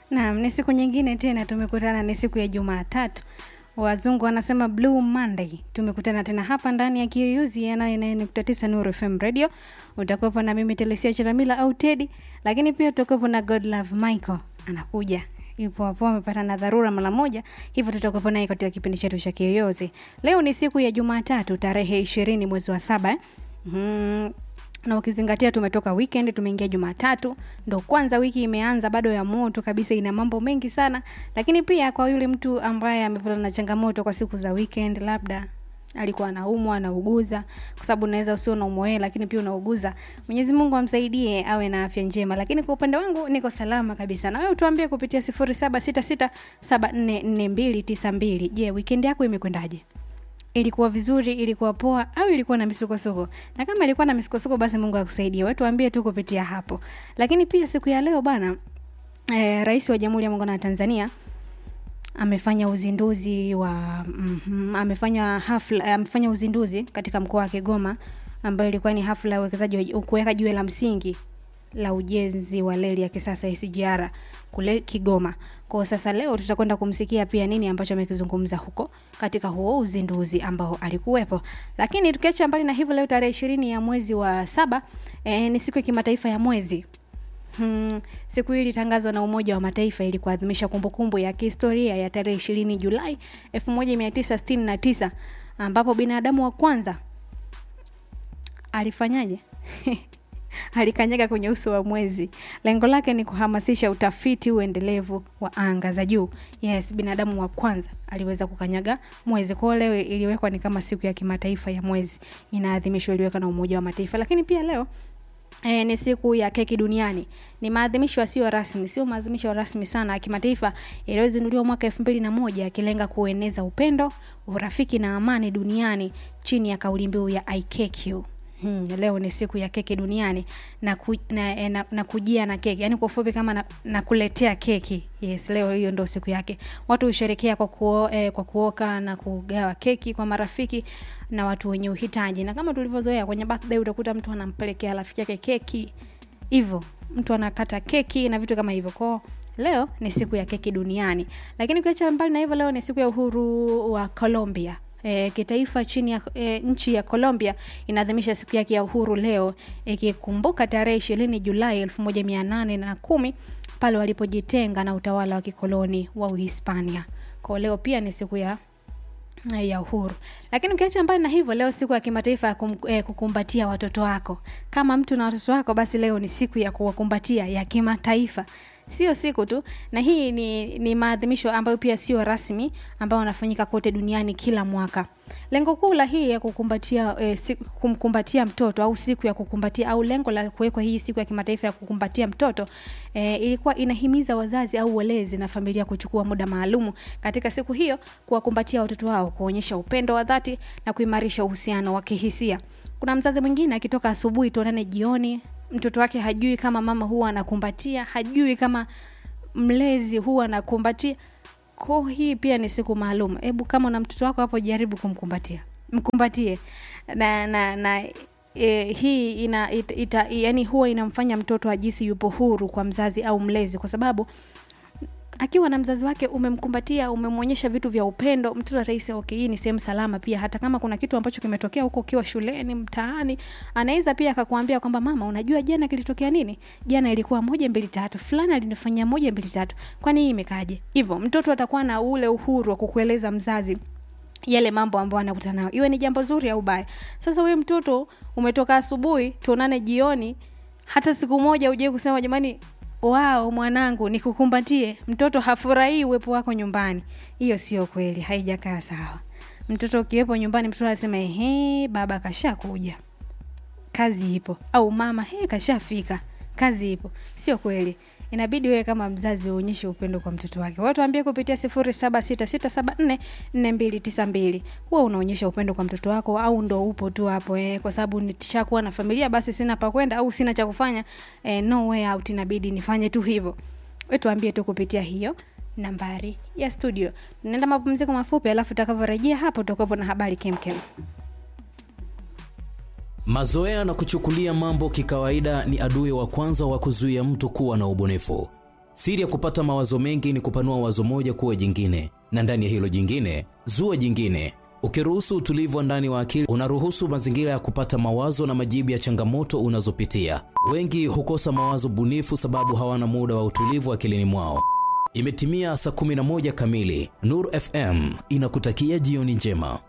Naam, ni siku nyingine tena tumekutana, ni siku ya Jumatatu. Wazungu wanasema Blue Monday. Tumekutana tena hapa ndani ya Kiyuyuzi ya 89.9 Nuru FM Radio. Utakuwepo na mimi Telesia Chiramila au Teddy, lakini pia utakuwepo na God Love Michael anakuja yupo hapo amepata na dharura mara moja, hivyo tutakuwepo naye katika kipindi chetu cha Kiyoyozi. Leo ni siku ya Jumatatu tarehe ishirini mwezi wa saba eh? mm, na ukizingatia tumetoka weekend tumeingia Jumatatu, ndo kwanza wiki imeanza, bado ya moto kabisa, ina mambo mengi sana. Lakini pia kwa yule mtu ambaye amepata na changamoto kwa siku za weekend, labda alikuwa anaumwa anauguza, kwa sababu unaweza usio unaumwa wewe, lakini pia unauguza. Mwenyezi Mungu amsaidie awe na afya njema. Lakini kwa upande wangu niko salama kabisa, na wewe utuambie kupitia 0766744292. Je, weekend yako imekwendaje? ilikuwa vizuri, ilikuwa poa au ilikuwa na misukosuko? Na kama ilikuwa na misukosuko, basi Mungu akusaidie. Wewe tuambie tu kupitia hapo. Lakini pia siku ya leo bana, eh, Rais wa Jamhuri ya Muungano wa Tanzania amefanya uzinduzi wa mm, amefanya hafla amefanya uzinduzi katika mkoa wa Kigoma ambayo ilikuwa ni hafla ya uwekezaji wa kuweka jiwe la msingi la ujenzi wa reli ya kisasa SGR kule Kigoma. Kwa sasa leo tutakwenda kumsikia pia nini ambacho amekizungumza huko katika huo uzinduzi ambao alikuwepo. Lakini tukiacha mbali na hivyo, leo tarehe ishirini ya mwezi wa saba eh, ni siku ya kimataifa ya mwezi. Hmm, siku hii ilitangazwa na Umoja wa Mataifa ili kuadhimisha kumbukumbu ya kihistoria ya tarehe ishirini Julai 1969 ambapo binadamu wa kwanza alifanyaje? alikanyaga kwenye uso wa mwezi. Lengo lake ni kuhamasisha utafiti uendelevu wa anga za juu. Yes, binadamu wa kwanza aliweza kukanyaga mwezi. Kwa leo iliwekwa ni kama siku ya kimataifa ya mwezi, inaadhimishwa, iliwekwa na Umoja wa Mataifa. Lakini pia leo E, ni siku ya keki duniani. Ni maadhimisho yasiyo rasmi, sio maadhimisho rasmi sana ya kimataifa yaliyozinduliwa mwaka elfu mbili na moja yakilenga kueneza upendo, urafiki na amani duniani chini ya kauli mbiu ya I cake you. Hmm, leo ni siku ya keki duniani na, ku, na, na, na kujia na keki yaani kwa ufupi kama na, na kuletea keki. Yes, leo hiyo ndio siku yake. Watu husherekea kwa, kuo, eh, kwa kuoka na kugawa keki kwa marafiki na watu wenye uhitaji, na kama tulivyozoea kwenye birthday utakuta mtu anampelekea rafiki yake keki, hivyo mtu anakata keki na vitu kama hivyo. Kwao leo ni siku ya keki duniani, lakini ukiacha mbali na hivyo, leo ni siku ya uhuru wa Colombia. E, kitaifa chini ya e, nchi ya Colombia inaadhimisha siku yake ya uhuru leo ikikumbuka e, tarehe ishirini Julai elfu moja mia nane na kumi pale walipojitenga na utawala wa kikoloni wa Uhispania. Kwa leo pia ni siku ya ya uhuru. Lakini ukiacha mbali na hivyo, leo siku ya kimataifa ya kum, eh, kukumbatia watoto wako. Kama mtu na watoto wako, basi leo ni siku ya kuwakumbatia ya kimataifa sio siku tu, na hii ni, ni maadhimisho ambayo pia sio rasmi ambayo yanafanyika kote duniani kila mwaka. Lengo kuu la hii ya kukumbatia eh, siku, kumkumbatia mtoto au siku ya kukumbatia au lengo la kuwekwa hii siku ya kimataifa ya kukumbatia mtoto eh, ilikuwa inahimiza wazazi au walezi na familia kuchukua muda maalumu katika siku hiyo kuwakumbatia watoto wao, kuonyesha upendo wa dhati na kuimarisha uhusiano wa kihisia. Kuna mzazi mwingine akitoka asubuhi tuonane jioni mtoto wake hajui kama mama huwa anakumbatia, hajui kama mlezi huwa anakumbatia. Kwa hii pia ni siku maalum. Hebu kama una mtoto wako hapo, jaribu kumkumbatia, mkumbatie na na na e, hii ina ita, ita, yani huwa inamfanya mtoto ajisi yupo huru kwa mzazi au mlezi, kwa sababu akiwa na mzazi wake umemkumbatia, umemwonyesha vitu vya upendo, mtoto atahisi okay, hii ni sehemu salama. Pia hata kama kuna kitu ambacho kimetokea huko ukiwa shuleni, mtaani, anaweza pia akakwambia kwamba mama, unajua jana kilitokea nini? Jana ilikuwa moja mbili tatu, fulani alinifanyia moja mbili tatu, kwani hii imekaje? Hivyo mtoto atakuwa na ule uhuru wa kukueleza mzazi yale mambo ambayo anakutana nayo, iwe ni jambo zuri au baya. Sasa wewe mtoto umetoka asubuhi, tuonane jioni, hata siku moja uje kusema jamani wao mwanangu nikukumbatie. Mtoto hafurahii uwepo wako nyumbani, hiyo sio kweli, haijakaa sawa. Mtoto ukiwepo nyumbani, mtoto anasema ehe, baba kashakuja, kazi ipo, au mama he, kashafika, kazi ipo. Sio kweli. Inabidi wewe kama mzazi uonyeshe upendo kwa mtoto wake. Watu ambie kupitia sifuri saba sita sita saba nne nne mbili tisa mbili. Huwa unaonyesha upendo kwa mtoto wako au ndo upo tu hapo eh, kwa sababu nishakuwa na familia basi sina pa kwenda au sina cha kufanya eh, no way out, inabidi nifanye tu hivyo. Wewe tuambie tu kupitia hiyo nambari ya studio. Tunaenda mapumziko mafupi, alafu tutakavyorejea hapo tutakuwepo na habari kemkem. Mazoea na kuchukulia mambo kikawaida ni adui wa kwanza wa kuzuia mtu kuwa na ubunifu. Siri ya kupata mawazo mengi ni kupanua wazo moja kuwa jingine, na ndani ya hilo jingine zua jingine. Ukiruhusu utulivu wa ndani wa akili, unaruhusu mazingira ya kupata mawazo na majibu ya changamoto unazopitia. Wengi hukosa mawazo bunifu sababu hawana muda wa utulivu akilini mwao. Imetimia saa 11 kamili. Nur FM inakutakia jioni njema.